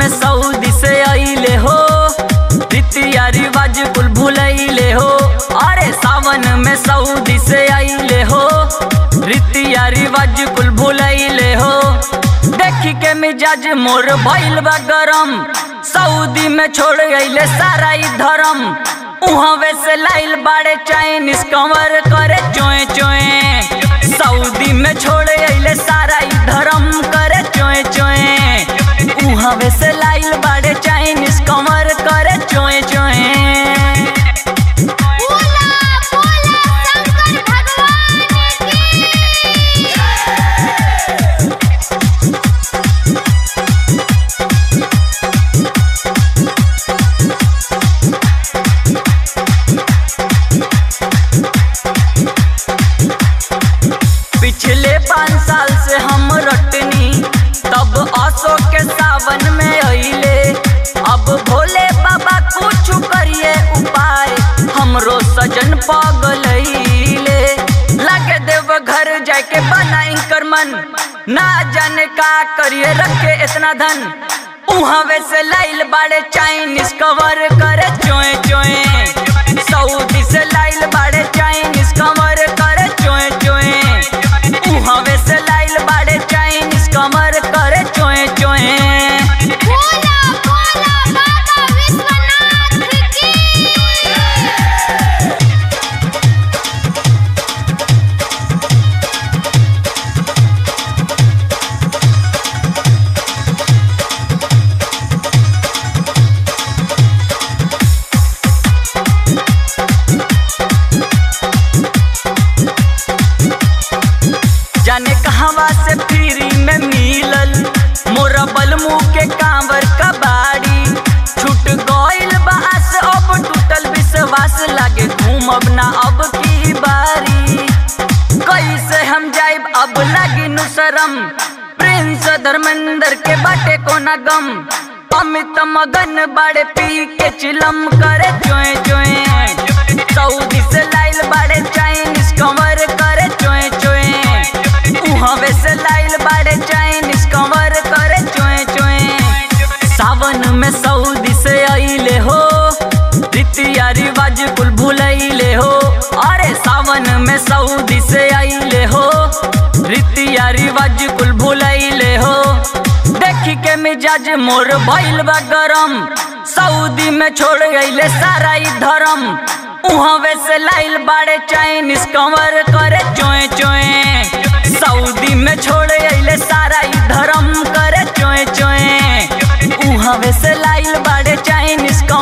में सऊदी से आइले हो रीतिया रिवाज कुल भूलैले हो अरे सावन में सऊदी से आइले हो रीतिया रिवाज कुल भूलैले हो देखी के मिजाज मोर भइल बा गरम सऊदी में छोड़ गईले सारा ई धर्म उहवे से लाइल बाड़े चाइनीज कमर करे चोए चोए सऊदी में छोड़ गईले सारा ई धर्म करे चोए चोए उहवे से लाइल बाड़े चाइनीज कमर करे चोए चोए बोला बोला शंकर भगवान की पिछले पाँच साल से हम रटनी तब असो के सावन में अइले अब भोले बाबा कुछ करिए उपाय हमरो सजन पगलैले लागे देव घर जाके बनाई कर मन ना जाने का करिए रखे इतना धन उहावे से लाइल बाड़े चाइनीज कवर करे चोए चोए सऊदी से लाइल बाड़े चाइनीज कवर करे चोए चोए उहावे से लाइल बाड़े चाइनीज कमर करे चोए चोए बोला बोला बाबा विश्वनाथ की जाने कहवा से फ्री में मिलल मोरा बलमू के कांवर का बाड़ी छूट गइल बास अब टूटल विश्वास लागे घूमब ना अब की बारी कैसे हम जाइब अब लागी नु शरम प्रिंस धर्मेंद्र के बाटे को ना गम अमित मगन बड़े पी के चिलम करे चोए चोए सऊदी से लाइल बड़े चाइनीज कमर करे चोए चोए उहवे से लाइल बड़े चाइनीज कमर करे चोए चोए सावन में सऊदी से आइले हो रीतिया रिवाज कुल भूलैले हो अरे सावन में सऊदी से आइले हो रीतिया रिवाज कुल भूलैले हो देखी के मिजाज मोर भइल बा गरम सऊदी में छोड़ गईले सारा ई धर्म उहवे से लाइल बाड़े चाइनीज कमर करे चोए चोए सऊदी में छोड़ गईले सारा ई धर्म करे चोए चोए उहवे से लाइल बाड़े चाइनीज